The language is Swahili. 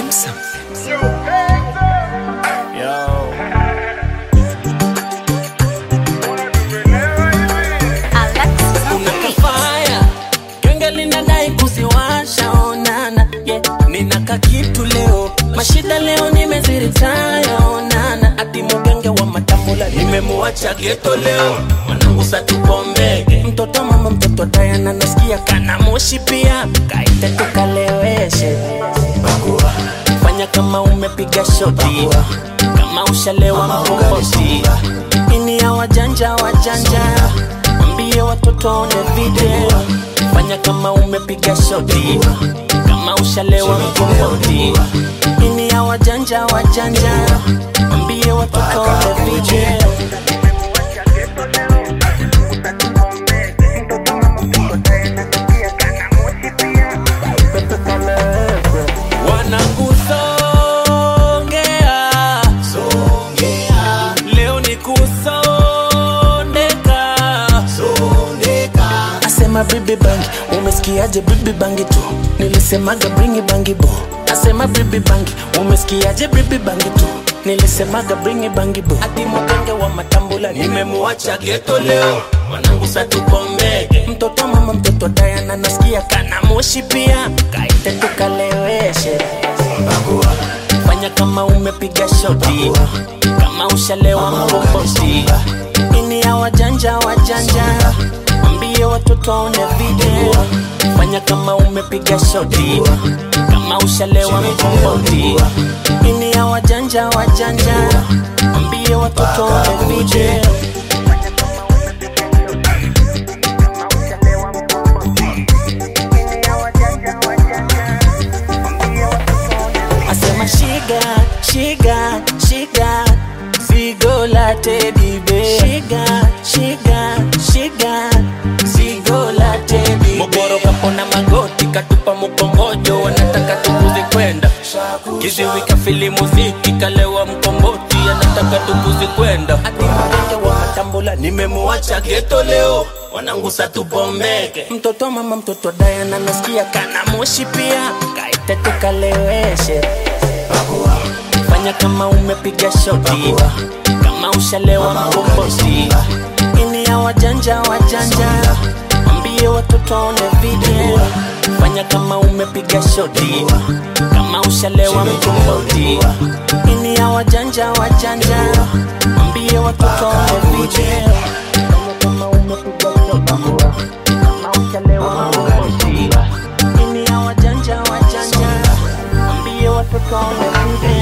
Samsung. Yo. Unakafaya genge linadai kuziwasha onana yeah. Ninaka kitu leo mashida leo nimeziritaya onana ati mugenge wa matambula nimemuacha geto leo mwanangu satupombege mtoto mama mtoto Diana nasikia kana moshi pia kaite tukaleweshe Bakua. fanya kama umepiga shoti kama ushalewa mkokosi ini ya wajanja wajanja Mwambie watoto waone video, fanya kama umepiga shoti, kama ushalewa mkomboti. Ini ya wajanja wajanja, mwambie watoto waone video. Wanangusongea leo ni kusondeka asema bibi bangi umesikiaje bibi bangi tu nilisemaga bringi bangi bo asema bibi bangi umesikiaje bibi bangi tu nilisemaga bringi bangi bo ati mugenge wa matambula nimemuacha geto leo mwanangu satupombege mtoto mama mtoto Diana nasikia kana moshi pia kaite tukaleweshe fanya kama umepiga shoti kama ushalewa mkokosi ini ya wajanja wajanja mwambie watoto waone video fanya kama umepiga shoti kama ushalewa mkokosi ini ya wajanja wajanja mwambie watoto waone video asema shiga shiga shiga zigo la teddy bear shiga shiga shiga zigo la teddy Mogoro kapona magoti katupa mkongojo wanataka tukuzi kwenda kiziwi kafili muziki kalewa mkomboti anataka tukuzi kwenda ati mgenge wa matambula nimemuacha geto leo wanangu satupombeke mtoto mama mtoto Diana nasikia kana moshi pia kaite tukaleweshe fanya kama umepiga shoti kama ushalewa mkombozi ini ya wajanja wajanja mwambie watoto waone video fanya kama umepiga shoti kama ushalewa mkombozi ini ya wajanja wajanja mwambie watoto waone video fanya kama umepiga shoti kama ushalewa mkombozi ini ya wajanja wajanja mwambie watoto waone video